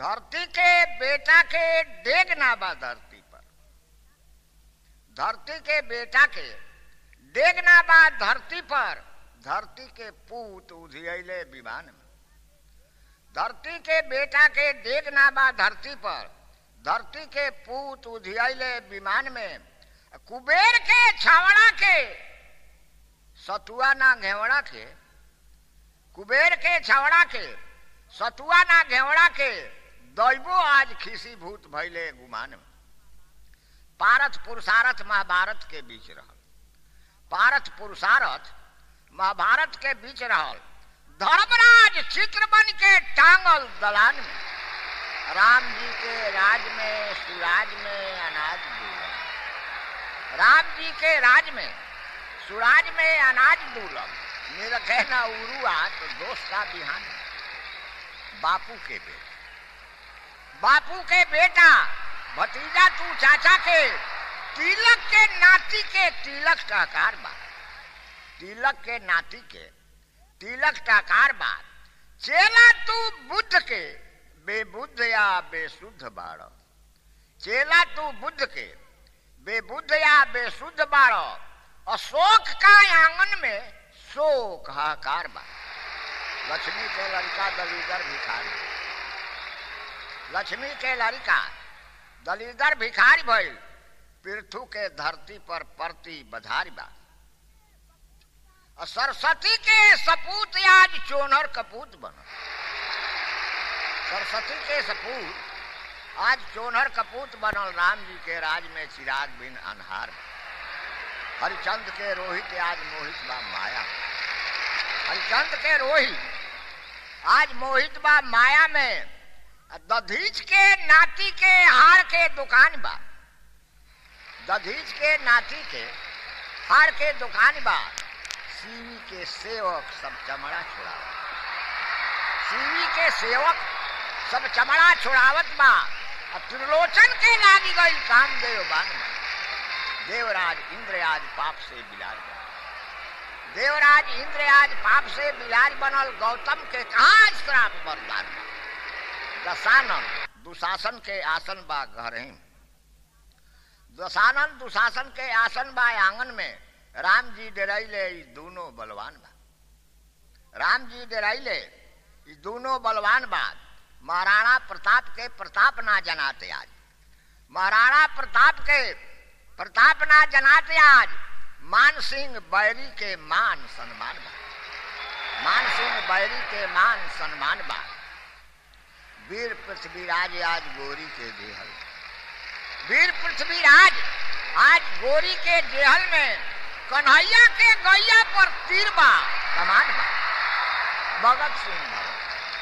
धरती के बेटा के डेग ना बा धरती पर धरती के बेटा के डेग ना बा धरती पर धरती के पूत उधियले विमान में धरती के बेटा के डेग ना बा धरती पर धरती के पूत उधियले विमान में कुबेर के छावड़ा के सतुआ ना घेवड़ा के कुबेर के छावड़ा के सतुआ ना घेवड़ा के दैबो आज खिसी भूत भैले गुमान में पारथ पुरुषारथ महाभारत के बीच रहल पारथ पुरुषारथ महाभारत के बीच रहल धर्मराज चित्र बन के टांगल दलान में राम जी के राज में सुराज में अनाज दूलम राम जी के राज में सुराज में अनाज दूलम निरखे न उरुआ तो दोस्त का बिहान बापू के बेटा बापू के बेटा भतीजा तू चाचा के तिलक के नाती के तिलक टाकार बा तिलक के नाती के तिलक टाकार बा चेला तू बुद्ध के बेबुद्ध या बेशुद्ध बाड़ चेला तू बुद्ध के बेबुद्ध या बेशुद्ध बाड़ अशोक का आंगन में शोक हाकार बा लक्ष्मी के लड़का दलीदर भिखारी लक्ष्मी के लड़का दलीदर भिखारी भइल पृथु के धरती पर परती बधारी बा सरस्वती के सपूत आज चोनर कपूत बनल सरस्वती के सपूत आज चोनर कपूत बनल राम जी के राज में चिराग बिन अनहार बा हरिचंद के रोहित आज मोहित बा माया हरिचंद के रोहित आज मोहित बा माया में दधीच के नाती के हार के दुकान बा दधीच के नाती के हार के दुकान बा सीवी के सेवक सब चमड़ा छुड़ावत सीवी के सेवक सब चमड़ा छुड़ावत बा त्रिलोचन के लागी गई काम देव बान देवराज इंद्र आज पाप से बिलाज बनल देवराज इंद्र आज पाप से बिलाज बनल गौतम के कहा श्राप बरदान दशानन दुशासन के आसन बा घर दशानन दुशासन के आसन बा आंगन में राम जी डराइले दोनों बलवान बा राम जी डराइले दोनों बलवान बा महाराणा प्रताप के प्रताप ना जनाते आज महाराणा प्रताप के प्रताप ना जनाते आज मान सिंह बैरी के मान सम्मान बा मान सिंह बैरी के मान सम्मान बा वीर पृथ्वीराज आज गोरी के देहल वीर पृथ्वीराज आज गोरी के देहल में कन्हैया के गैया पर तीर बा कमान बा भगत सिंह भगत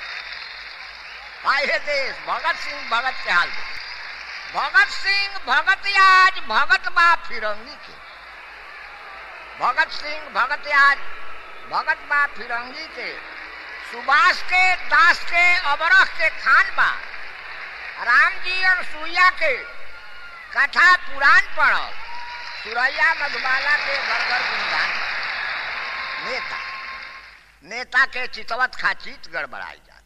आए देश भगत सिंह भगत के हाल भगत सिंह भगत आज भगत बा फिरंगी के भगत सिंह भगत आज भगत बा फिरंगी के सुभाष के दास के अबरख के खान बा राम जी और सुइया के कथा पुराण पढ़ल सुरैया मधुबाला के घर घर गुणगान नेता नेता के चितवत खा चित गड़बड़ाई जात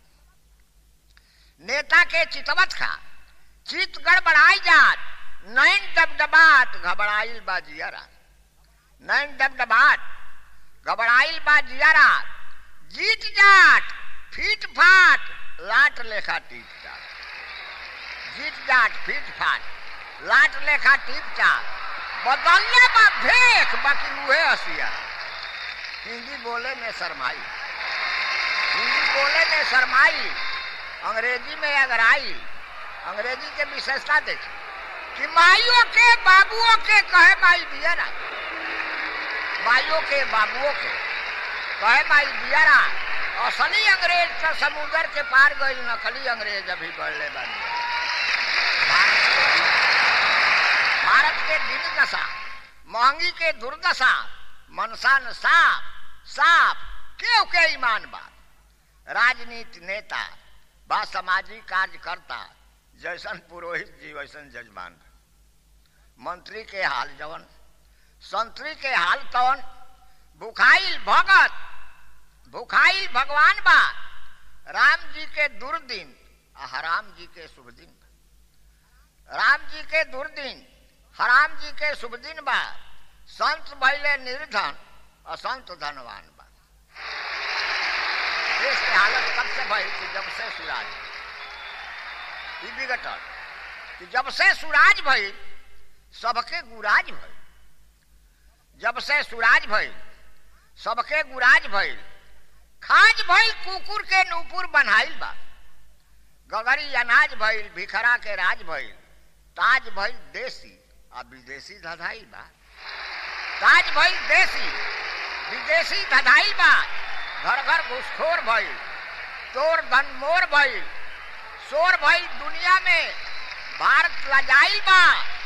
नेता के चितवत खा चित गड़बड़ाई जात नैन डबडबात घबराइल बा जियारा नैन डबडबात घबराइल बा जियारा जीत जाट फीट फाट लाट लेखा टीप जाट जीत जाट फीट फाट लाट लेखा टीप जाट बदलने बा भेख बाकी उहे हसिया हिंदी बोले में शरमाई हिंदी बोले में शरमाई अंग्रेजी में अगराई अंग्रेजी के विशेषता देखी कि माइयों के बाबुओं के कहे माई दिया ना माइयों के बाबुओं के कहे माई दिया ना असली अंग्रेज तो समुद्र के पार गई नकली अंग्रेज अभी बढ़ले बन भारत के दिन दशा महंगी के दुर्दशा मनसान साफ साफ क्यों के ईमान बात राजनीति नेता बा सामाजिक कार्यकर्ता जैसन पुरोहित जी वैसन जजमान मंत्री के हाल जवन संतरी के हाल तवन भुखाइल भगत भुखाइल भगवान बा राम जी के दुर्दिन आ हराम जी के शुभ दिन बा राम जी के दुर्दिन हराम जी के शुभ दिन बा संत भैले निर्धन असंत धनवान बा देश के हालत कब से भई कि जब से सुराज ई बिगटल कि जब से सुराज भई सबके गुराज भई जब से सुराज भई सबके गुराज भइल खाज भइल कुकुर के नूपुर बनाइल बा गगरी अनाज भइल भिखरा के राज भइल ताज भइल देसी आ विदेशी धधाइल बा ताज भइल देसी विदेशी धधाइल बा घर घर घुसखोर भइल तोर धन मोर भइल शोर भइल दुनिया में भारत लजाइल बा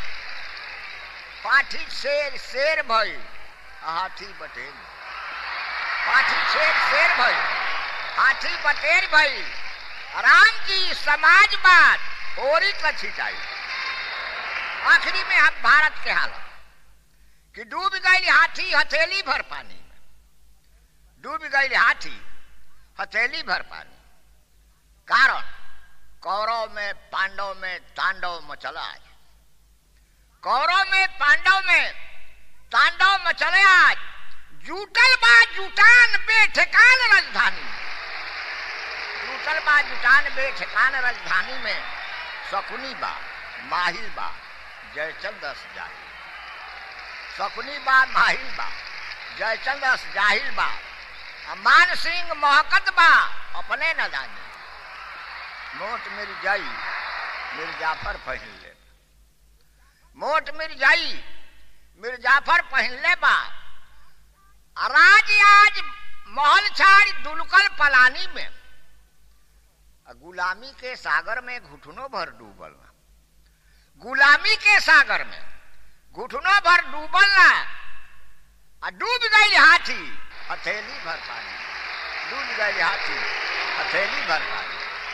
पाठी शेर शेर भइल हाथी बटेल पाठी शेर शेर भइल हाथी बटेर भइल राम जी समाजवाद ओरी का छिटाई आखिरी में हम भारत के हालत कि डूब गई हाथी हथेली भर पानी में डूब गई हाथी हथेली भर पानी कारण कौरव में पांडव में तांडव मचला आज कौरव में पांडव में तांडव मचले आज जूटल बा जुटान बेठकान राजधानी जूटल बा जुटान बेठकान राजधानी में शकुनी बा माहिल बा जयचंद जाहिल शकुनी बा माहिल बा जयचंद जाहिल बा मान सिंह महकत बा अपने न जानी मोट मिर जाई मिर्जाफर पहन ले मोट मिर्जाई मिर्जाफर पहन ले बा राज आज महल छाड़ दुलकल पलानी में गुलामी के सागर में घुटनों भर डूबल ना गुलामी के सागर में घुटनों भर डूबल ना आ डूब गई हाथी हथेली भर पानी डूब गई हाथी हथेली भर पानी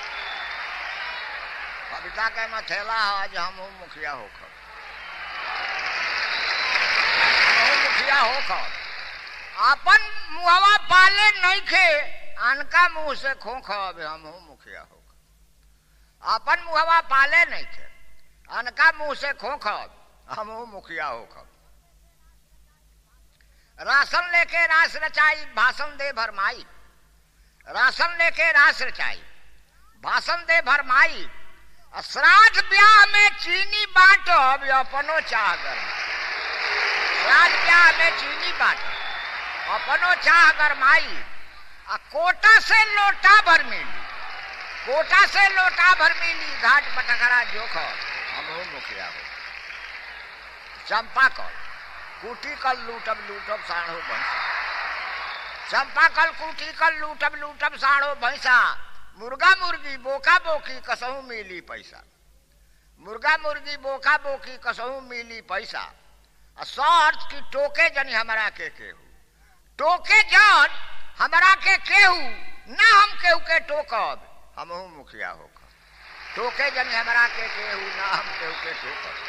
कविता के मथेला आज हम मुखिया होकर मुखिया होकर अपन मुहवा पाले नहीं खे अनका मुंह से खोख अबे हम मुखिया होकर अपन मुहवा पाले नहीं खे अनका मुंह से खोख हम मुखिया होकर राशन लेके रास रचाई भाषण दे भरमाई राशन लेके रास रचाई भाषण दे भरमाई श्राद्ध ब्याह में चीनी बांटो अब अपनो चाह कर श्राद्ध ब्याह में चीनी बांटो अपनो चाह गरमाई आ कोटा से लोटा भर मिली कोटा से लोटा भर मिली घाट पटखरा जोख हम मुखिया हो चंपा कल कुटी कल लूटब लूटब साढ़ो भैंसा चंपा कल कुटी कल लूटब लूटब साढ़ो भैंसा मुर्गा मुर्गी बोका बोकी कसहू मिली पैसा मुर्गा मुर्गी बोका बोकी कसहू मिली पैसा आ सर्च की टोके जनी हमारा के केहू टोके जन हमारा के केहू ना हम केहू के टोकब हमहू मुखिया होकर टोके जनी हमारा के केहू ना हम केहू के टोकब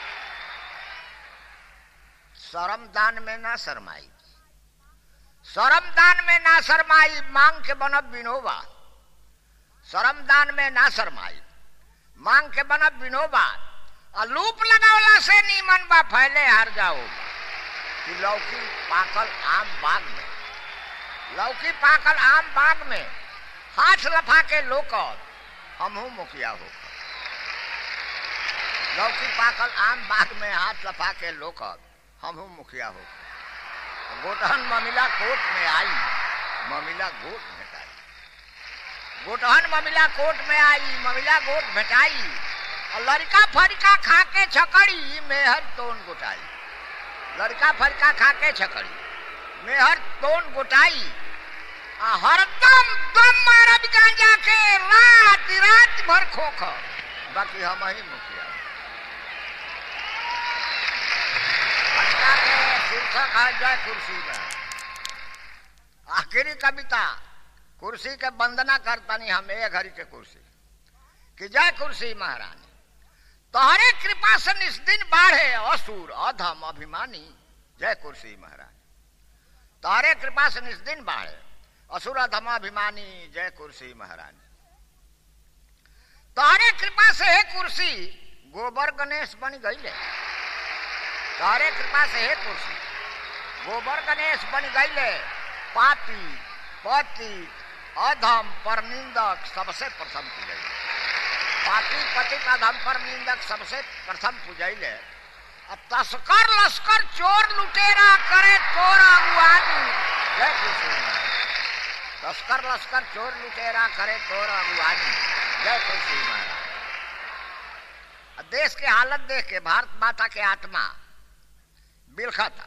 शरम दान में ना शरमाई शरम दान में ना शरमाई मांग के बनब बिनोबा शरम दान में ना शरमाई मांग के बनब बिनोबा आ लूप लगावला से नीमन बा फैले हार जाओ कि लौकी पाकल आम बाग में लौकी पाकल आम बाग में हाथ लफा के लोकर हमहू मुखिया हो लौकी पाकल आम बाग में हाथ लफा के लोकर हमहू मुखिया हो गोटहन ममिला कोट में आई ममिला गोट भेटाई गोटहन ममिला कोट में आई ममिला गोट भेटाई और लड़का फड़का खा के छकड़ी मेहर तोन गोटाई लड़का फड़का खा के छकड़ी मेहर तोन गोटाई आ हरदम दम मारब गांजा के रात रात भर खोख बाकी हम ही मुखिया फटका के शीर्षक है जय कुर्सी में आखिरी कविता कुर्सी के वंदना करतनी हम एक घड़ी के कुर्सी कि जय कुर्सी महारानी तोहरे कृपा से निस दिन बाढ़े असुर अधम अभिमानी जय कुर्सी महारानी तोहरे कृपा से निस दिन बाढ़े असुर अधम अभिमानी जय कुर्सी महारानी से है कुर्सी गोबर गणेश बन गईले तारे कृपा से है कुर्सी गोबर गणेश बन गईले पापी पति अधम पर निंदक सबसे प्रथम पूजैले पापी पति अधम पर निंदक सबसे प्रथम पूजैले अब तस्कर लश्कर चोर लुटेरा करे तोरा अगुवानी जय कृष्ण तस्कर लश्कर चोर लुटेरा करे तोरा अगुवानी जय कृष्ण महाराज देश के हालत देख के भारत माता के आत्मा बिलखा था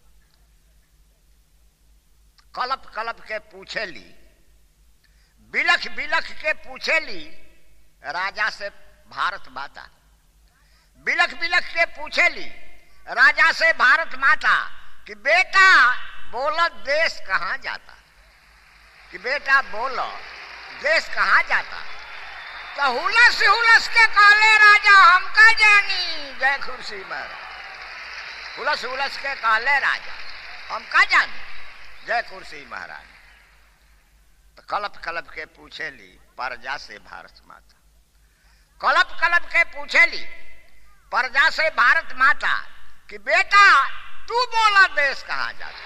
कलप कलप के पूछे ली बिलख बिलख के पूछे ली राजा से भारत माता बिलख बिलख के पूछे ली राजा से भारत माता कि बेटा बोलो देश कहाँ जाता कि बेटा बोलो देश कहाँ जाता तो हुलस हुलस के काले राजा हमका जानी जय खुर्सी महाराज हुलस हुलस के काले राजा हमका जानी जय कुर्सी महाराज तो कलप कलप के पूछे ली प्रजा से भारत माता कलप कलप के पूछे ली प्रजा से भारत माता कि बेटा तू बोला देश कहाँ जाता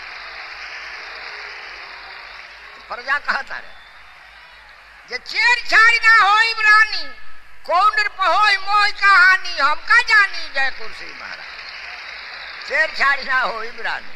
तो प्रजा कहता रे जे चेर छाड़ ना होई रानी कौन पहोई मोई कहानी हमका जानी जय कुर्सी महाराज चेर छाड़ ना होई रानी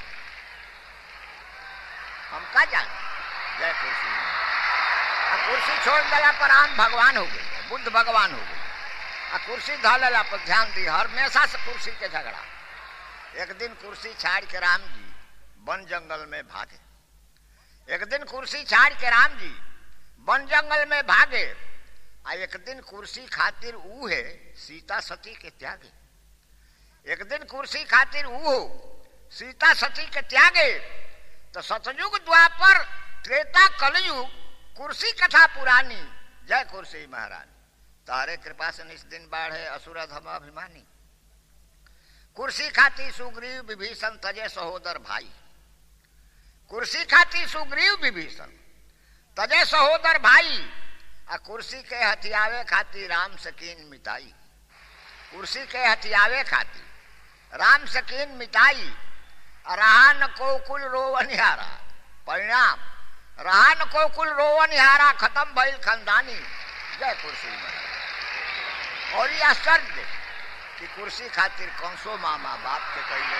हमका जानी जय कुर्सी आ कुर्सी छोड़ दिला पर आम भगवान हो गए बुद्ध भगवान हो गए आ कुर्सी धलेला पर ध्यान दी हमेशा से कुर्सी के झगड़ा एक दिन कुर्सी छाड़ के राम जी वन जंगल में भागे एक दिन कुर्सी छाड़ के राम जी वन जंगल में भागे आ एक दिन कुर्सी खातिर ऊ है सीता सती के त्यागे एक दिन कुर्सी खातिर ऊ हो सीता सती के त्यागे तो सतयुग द्वापर त्रेता कलयुग कुर्सी कथा पुरानी जय कुर्सी महाराज तारे कृपा से निस दिन बाढ़े असुर धम अभिमानी कुर्सी खाती सुग्रीव विभीषण तजे सहोदर भाई कुर्सी खाती सुग्रीव विभीषण तजे सहोदर भाई आ कुर्सी के हथियावे खाती राम सकीन मिताई कुर्सी के हथियावे खाती राम सकीन मिताई रहा न को कुल रोवनिहारा परिणाम रहा न को कुल रोवनिहारा खत्म भइल खानदानी जय कुर्सी महाराज और ये आश्चर्य कि कुर्सी खातिर कंसो मामा बाप के कैले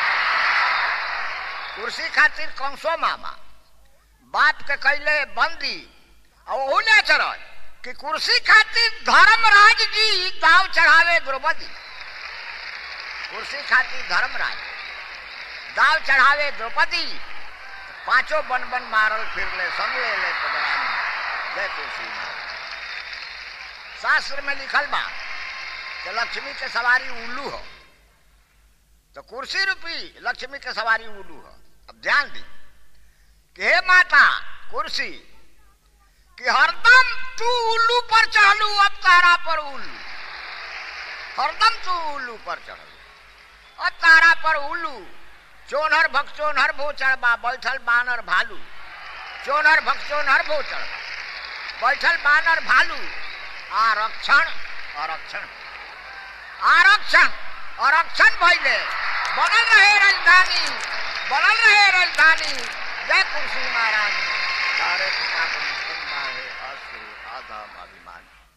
कुर्सी खातिर कंसो मामा बाप के कैले बंदी और ओले चढ़ कि कुर्सी खातिर धर्मराज जी दाव चढ़ावे द्रौपदी कुर्सी खातिर धर्मराज दाव चढ़ावे द्रौपदी पांचों बन बन मारल फिर ले संग ले ले पगड़ानी जय तुलसी शास्त्र में लिखल बा कि लक्ष्मी के सवारी उल्लू हो तो कुर्सी रूपी लक्ष्मी के सवारी उल्लू हो अब ध्यान दी कि हे माता कुर्सी कि हरदम तू उल्लू पर चढ़लू अब तारा पर उल्लू हरदम तू उल्लू पर चढ़लू अब तारा पर उल्लू चोनहर भक्चोनहर भो चढ़बा बैठल बानर भालू चोनहर भक्चोनहर भो चढ़बा बैठल बानर भालू आरक्षण आरक्षण आरक्षण आरक्षण भैले बनल रहे राजधानी बनल रहे राजधानी जय कुर्सी महारानी सारे पिता को मुस्लिम बाहे असुर आधम अभिमानी